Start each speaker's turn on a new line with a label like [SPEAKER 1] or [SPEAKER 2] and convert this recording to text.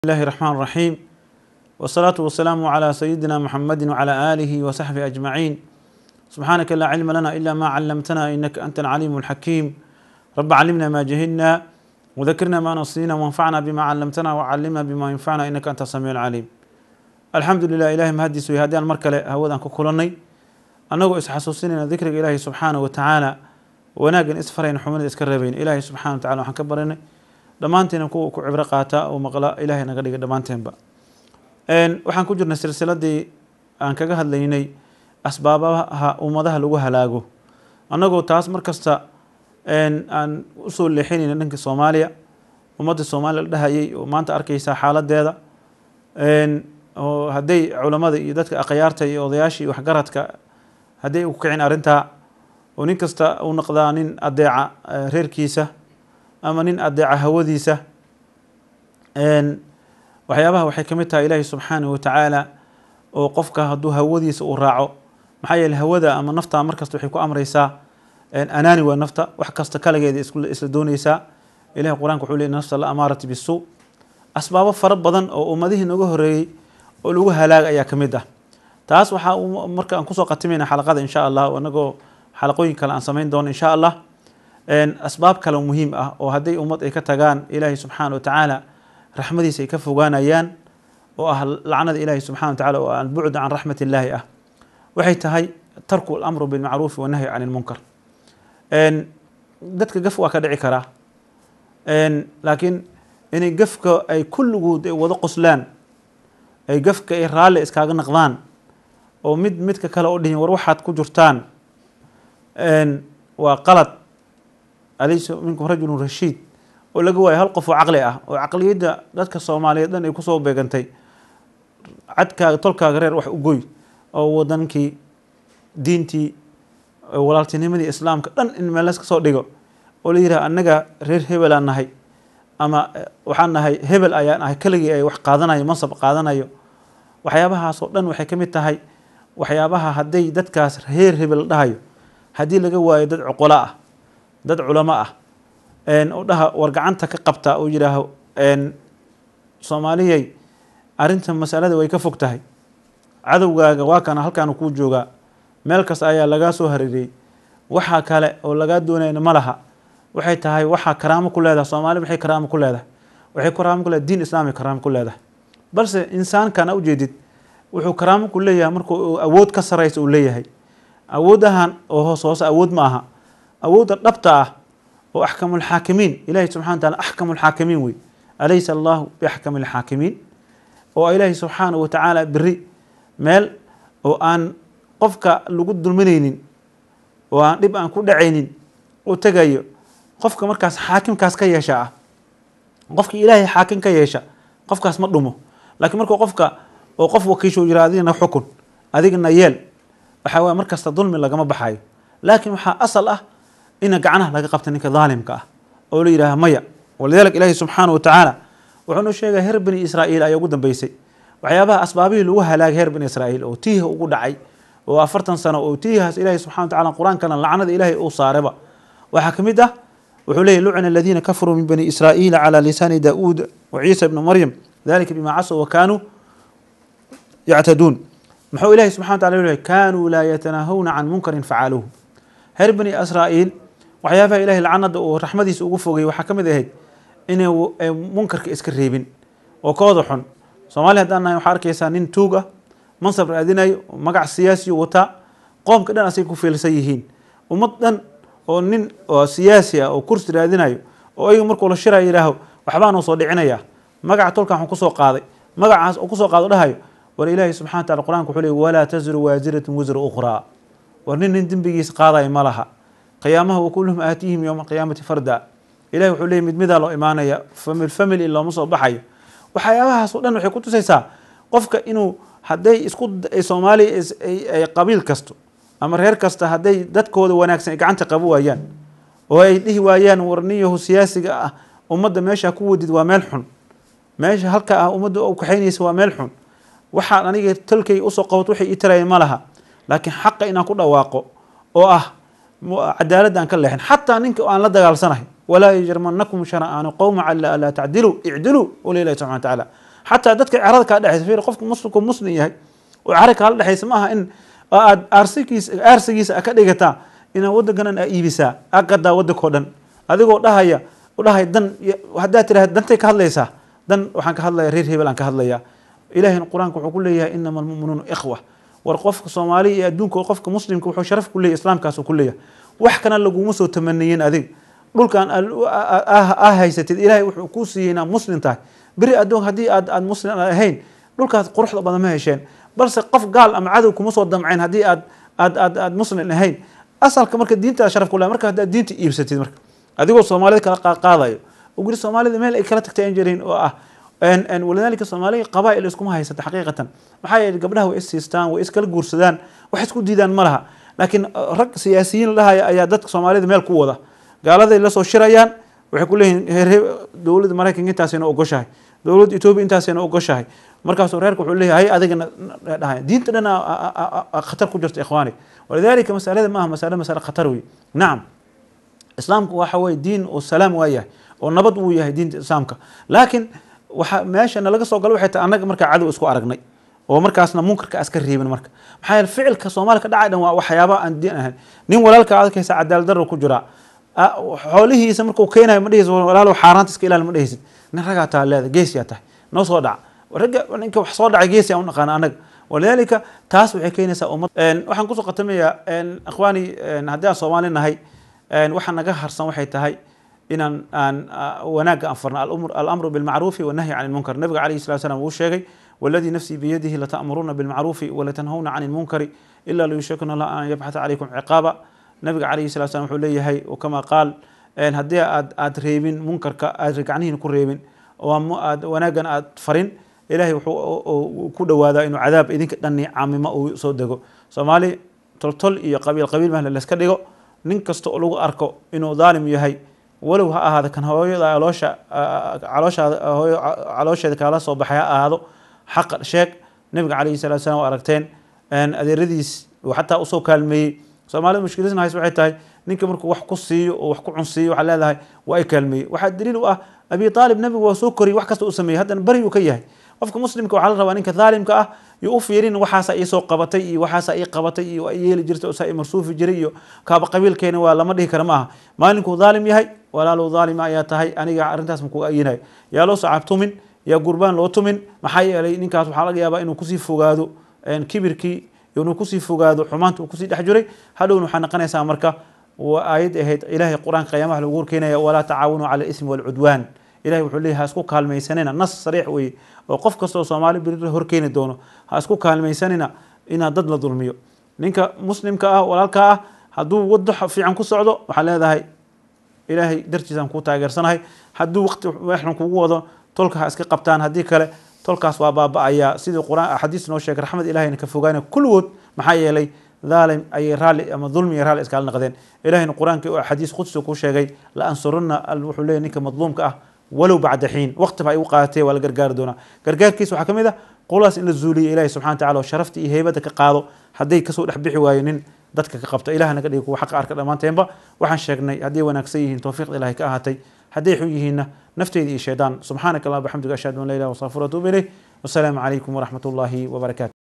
[SPEAKER 1] الله الرحمن الرحيم والصلاة والسلام على سيدنا محمد وعلى آله وصحبه أجمعين سبحانك لا علم لنا إلا ما علمتنا إنك أنت العليم الحكيم رب علمنا ما جهلنا وذكرنا ما نصينا وانفعنا بما علمتنا وعلمنا بما ينفعنا إنك أنت السميع العليم الحمد لله إلهي مهدس ويهديان مركلة هودان ككلني أنه إسحسوسين ذكر إلهي سبحانه وتعالى وناقن إسفرين حمد إسكربين إلهي سبحانه وتعالى وحن كبرنا dhammaanteena kuwa ku cibro qaata oo maqla ilaahay naga dhiga dhammaanteenba waxaan ku jirnay silsiladii aan kaga hadlaynay asbaabaha ummadaha lagu halaago annagoo taas mar kasta aan usoo leexinayna dhanka soomaaliya ummadda soomaaliya la dhahayay oo maanta arkeysaa xaaladeeda oo hadday culamada iyo dadka akhyaarta iyo odayaashii waxgaradka hadday u kicin arrintaa oo nin kasta u noqdaa nin adeeca reerkiisa ama nin adeeca hawadiisa waxyaabaha waxay ka mid tahay ilaahi subxaanahu watacaala oo qofka hadduu hawadiisa uu raaco maxaa yeele hawada ama nafta markasta waxay ku amreysaa anaani waa nafta wax kasta kaligeeda isla dooneysaa ilahi qur-aanka wuxuu ley nafsa la amaarati bisuu asbaabo fara badan oo ummadihii nooga horeeyey oo lagu halaaga ayaa ka mid ah taas waxaa marka aan kusoo qatimayna xalaqada insha allah anagoo xalaqooyin kale aan samayn doono insha allah asbaab kale muhiim ah oo hadday ummad ay ka tagaan ilaahay subxaana watacaala raxmadiisa ay ka fogaanayaan oo ah lacnada ilaahi subxana watacala oo albucd can raxmat illaahi ah waxay tahay tarku alamru bilmacruufi wanahyi can ilmunkar dadka gaf waa ka dhici karaa laakiin inay gafka ay kulligood ay wada qoslaan ay gafka ay raalli iskaaga naqdaan oo mid midka kale oo dhihin war waxaad ku jirtaan waa qalad alaysa minkum rajulun rashiid oo laga waayo hal qof oo caqli ah oo caqliyadda dadka soomaaliyeed dhan ay kusoo beegantay cadkaaga tolkaaga reer wax u goy oo wadankii diintii walaaltinimadii islaamka dhan in meel laska soo dhigo oo la yidhaha annaga reer hebelaan nahay ama waxaan nahay hebel ayaan nahay keligii ay wax qaadanayo mansab qaadanayo waxyaabahaasoo dhan waxay ka mid tahay waxyaabaha hadday dadkaas reer hebel dhahayo haddii laga waayo dad cuqolo ah dad culamo ah oo dhaha war gacanta ka qabta oo yidhaaho soomaaliyay arrinta masalada way ka fog tahay cadowgaaga waa kana halkaanu kuu joogaa meel kasta ayaa lagaa soo hareeriyey waxaa kale oo lagaa doonayna ma laha waxay tahay waxaa karaamo ku leedahay soomaali maxay karaamo ku leedahay waxay karaamo ku leedahay diin islaamay karaamo ku leedahay balse insaankana ujeedid wuxuu karaamo ku leeyahay markuu awood ka saraysa uu leeyahay awoodahan oo hoos hoose awood ma aha awoodda dhabta ah oo axkamulxaakimiin ilahi subxana wataala axkamulxaakimiin wey alaysa allahu biaxkami alxaakimiin oo ilaahi subxaana wa tacaala beri meel oo aan qofka lagu dulminaynin oo aan dhib aan ku dhacaynin oo tegayo qofka markaas xaakimkaas ka yeesha ah qofka ilaahay xaakim ka yeesha qofkaas ma dhumo laakiin markuu qofka oo qof wakiisho yira adigana xukun adigana yeel waxaa waye markasta dulmi lagama baxayo laakiin waxaa asal ah ina gacnaha laga qabta ninka daalimka ah oo la yidhaaha maya walidalik ilaahi subxaana wa tacaala wuxuu noo sheegaya reer bani israa'iil ayaa ugu dambeysay waxyaabaha asbaabihii lagu halaagay reer bani israa'iil oo tiiha ugu dhacay oo afartan sano oo tiihaas ilahi subxana wa tacala qur-aankana lacnada ilaahay uu saareba waxaa ka mid ah wuxuu leeyahy lucina aladiina kafaruu min bani israa'iila calaa lisaani daa'uud wa ciisa ibni maryam dalika bima casow wa kaanuu yactaduun muxuu ilahi subxana wa tacala leeyahy kaanuu laa yatanaahawna can munkarin facaaluuhu reer bani israa'iil waxyaabaha ilahay lacnada uu raxmadiisa ugu fogay waxaa ka mid ahayd inay munkarka iska reebin oo kooda xun soomaaliya haddaan nahay waxaa arkeysaa nin tuug ah mansab raadinayo magac siyaasiyo wataa qoomka dhan asay ku fiilsan yihiin ummad dhan oo nin oo siyaasi ah oo kursi raadinayo oo ayaga markuu la shiraya yidhaaho waxbaanuu soo dhicinaya magaca tolkan waxuu kusoo qaaday magacaas uu kusoo qaado dhahayo war ilaahi subxana wa tacala qur-aanka wuxuu leey walaa taziru waasiratun wisra ukhraa war nin nin dembigiisa qaadayo ma laha qiyaamaha wakulluhum aatihim yowma alqiyaamati farda ilahi wuxuu leeyay mid midaa loo imaanaya famil family looma soo baxayo waxyaabahaas o dhan waxay ku tusaysaa qofka inuu hadday isku soomaaliya ay qabiil kasto ama reer kasta hadday dadkooda wanaagsan ay gacanta qabo waayaan oo ay dhihi waayaan warniyahu siyaasiga ah ummadda meesha ku wadid waa meel xun meesha halka ah ummadda u kaxaynaysa waa meel xun waxaan aniga tolkay usoo qabato waxay ii tarayeen ma laha laakiin xaqa inaan ku dhawaaqo oo ah cadaaladda aan ka leexin xataa ninka aan la dagaalsanahay walaa yajrimanakum shana'aanu qowma cala alaa tacdiluu icdiluu ula ilahi subxana watacaala xataa dadka carada kaa dhexaysa fiir qofka muslimku muslim yahay oo cara kaala dhexaysa ma aha in aad aarsigiisa aarsigiisa a ka dhigataa inaad waddankanan aa iibisaa aa gadaa waddankao dhan adigoo dhahaya udhahay dan haddaad tirahda dantay ka hadlaysaa dan waxaan ka hadlaya reer hebel aan ka hadlayaa ilahina qur-aanka wuxuu ku leeyahay inama almu'minuuna ikhwa war qofka soomaaliya iyo adduunka qofka muslimka wuxuu sharaf ku leeyahy islaamkaasuu ku leeyahay wax kana laguma soo tamaniyin adig dhulkan aa haysatid ilaahay wuxuu kuu siiyey inaad muslim tahay beri adduun haddii aad aad muslim ahayn dhulkaas quruxda badan ma hesheen balse qof gaal ama cadow kuma soo damcayn haddii aad aad aad aad muslim ahayn asalka marka diintaa sharaf ku lehay marka haddaad diinta iibsatid marka adigoo soomaalida kala qaadayo oo guri soomaalida meel ay kala tagtay aan jirin oo ah walidaalika soomaaliya qabaa'il iskuma haysata xaqiiqatan maxaa yeelay gabdhaha way issiistaan way iskala guursadaan wax isku diidaan ma laha laakiin rag siyaasiyiin lahaya ayaa dadka soomaalida meel ku wada gaaladay lasoo shirayaan waxay ku leeyihin heer dowladda maraykanka intaasayna ogoshahay dowladda etoobiya intaasayna ogoshahay markaasuu reerka wuxuu leeyahay hay adigana dhahay diinta dhan khatar ku jirta ikhwaani walidaalika masalada maaha masale masale khatar wey nacam islaamku waxa weye diin oo salaam waa yahay oo nabad uu yahay diinta islaamka laakiin waxa meesha nalaga soo galo waxay tahay annaga markaa cadow isku aragnay oo markaasna munkarka aska reebin marka maxaa yeele ficilka soomaaliya ka dhacay dhan waa waxyaaba aan diin ahayn nin walaalka adkaysa cadaalad darro ku jiraa xoolihiisa markuu keenayo ma dhehaysid walaalow xaaraanta iska ilaali ma dhehaysid nin ragaa taa leeda geesiyaa tahay noo soo dhaca ragga ninka wax soo dhacay geesi aan u naqaana annaga walidaalika taas waxay keenaysaa ummad waxaan kusoo qatamayaa ikhwaani haddii aan soomaali nahay waxaa naga harsan waxay tahay inaan aan wanaagga aan farno alamru bilmacruufi wannahyi can ilmunkar nabiga calayhi salatu slam wuu sheegay waladii nafsii biyadihi lata'muruuna bilmacruufi walatanhawna can ilmunkari ila liyushakuna allah an yabxata calaykum ciqaaba nabiga calayhi salatu slam wuxuu leeyahay kama qaal haddii aad aad reebin munkarka aad gacnihiin ku reebin aad wanaaggan aad farin ilahay wuxuu ku dhawaadaa inuu cadaab idinka dhani caamimo uu soo dego soomaali toltol iyo qabiil qabiil mahle layska dhigo nin kasta oo lagu arko inuu dhaalim yahay walow ha ahaada kan hooyada aloosha calooshaada hooyo caloosheeda kaala soo baxay ha ahaado xaqa sheeg nabiga calayhi salatu salam waa aragteen adeeradiis uu xataa usoo kaalmeeyey soomaalida mushkiladna hays waxay tahay ninka markuu wax ku siiyo oo wax ku cunsiiyo waxaa leedahay waa ay kaalmeeyey waxaa daliil u ah abi aalib nabigu waa soo koriyey wax kasta u sameeyey haddana beri uu ka yahay qofka muslimka waxaa la rabaa ninka dhaalimka ah iyo u fiirin waxaasa iisoo qabatay iyo waxaasa ii qabatay iyo waa yeeli jirtay oo saa i marsuufi jiray iyo kaaba qabiilkeena waa lama dhihi kara ma aha maalinkuu dhaalim yahay walaalow dhaalima ayaa tahay aniga arrintaas makuga ayinayo yaa loo sacaab tumin yaa gurbaan loo tumin maxaa yeelay ninkaas waxaa laga yaabaa inuu kusii fogaado kibirkii inuu kusii fogaado xumaanta uu kusii dhex jiray hadhowna waxaa noqonaysaa marka aayad ahayd ilahay qur-aanka qiyaamaha lagu horkeenaya walaa tacaawanu cala alismi walcudwaan ilahay wuxuu leeyahy ha isku kaalmaysanina nas sariix weeye oo qof kastoo soomaali beri horkeeni doono ha isku kaalmaysanina inaad dad la dulmiyo ninka muslimka ah walaalka ah hadduu wado fiican ku socdo waxaa leedahay ilaahay dartiisaan kuu taageersanahay hadduu waqti waxan kugu wado tolka ha iska qabtaan haddii kale tolkaas waa baaba-ayaa sidii qur-aan axaadiis noo sheegay raxmad ilahayna ka fogaana kulligood maxaa yeelay dhaalim ayay raalli ama dulmi iyo raalli iskala naqdeen ilahayna qur-aanka oo axaadiis qudsi ku sheegay la ansurunna wuxuu leeyahy ninka madluumka ah walow bacda xiin waqti ba ay u qaadatee waa la gargaari doonaa gargaarkiisa waxaa ka mid ah qolaas in la zuuliyo ilahi subxana wataala oo sharafta iyo heybadda ka qaado hadday kasoo dhex bixi waayo nin dadka ka qabta ilaah naga dhigi kuwa xaqa arka dhammaanteenba waxaan sheegnay hadday wanaagsan yihiin towfiiqda ilahay ka ahaatay hadday xun yihiinna nafteyda iyo shaydaan subxaanaka allah bxamdiga ashhadu an la ilah wasafur atuub ilayh wasalaamu calaykum waraxmat ullaahi wabarakaatu